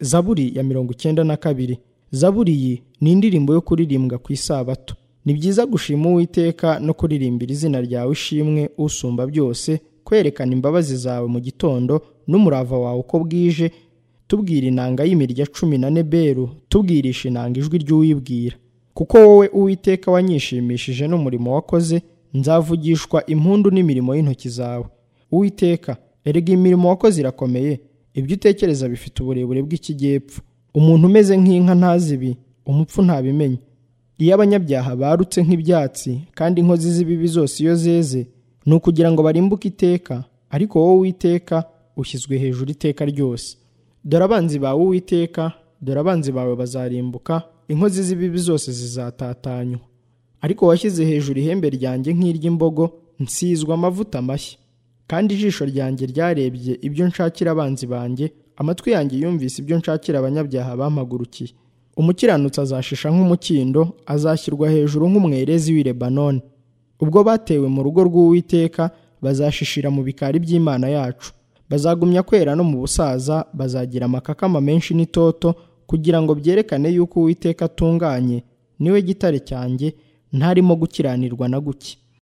zaburi ya mirongo icyenda na kabiri zaburi iyi ni indirimbo yo kuririmbwa ku isabato ni byiza gushima uwiteka no kuririmbira izina ryawe ishimwe usumba byose kwerekana imbabazi zawe mu gitondo n'umurava wawe uko bwije tubwira inanga y'imirya cumi na neberu tubwirisha inanga ijwi ry'uwibwira kuko wowe uwiteka wanyishimishije n'umurimo wakoze nzavugishwa impundu n'imirimo y'intoki zawe uwiteka erega imirimo wakoze irakomeye ibyo utekereza bifite uburebure bw'ikijyepfo umuntu umeze nk'inka ntazi ibi umupfu ntabimenya iyo abanyabyaha barutse nk'ibyatsi kandi inkozi z'ibibi zose iyo zeze ni ukugira ngo barimbuke iteka ariko wowe uwiteka ushyizwe hejuru iteka ryose dore abanzi bawe uwiteka dore abanzi bawe bazarimbuka inkozi z'ibibi zose zizatatanywa ariko washyize hejuru ihembe ryanjye nk'iry'imbogo nsizwa amavuta mashya kandi ijisho ryanjye ryarebye ibyo nshakira abanzi banjye amatwi yanjye yumvise ibyo nshakira abanyabyaha bampagurukiye umukiranutsi azashisha nk'umukindo azashyirwa hejuru nk'umwerezi w'i lebanoni ubwo batewe mu rugo rw'uwiteka bazashishira mu bikari by'imana yacu bazagumya kwera no mu busaza bazagira amakakama menshi n'itoto kugira ngo byerekane yuko uwiteka atunganye niwe gitare cyanjye ntarimo gukiranirwa na guke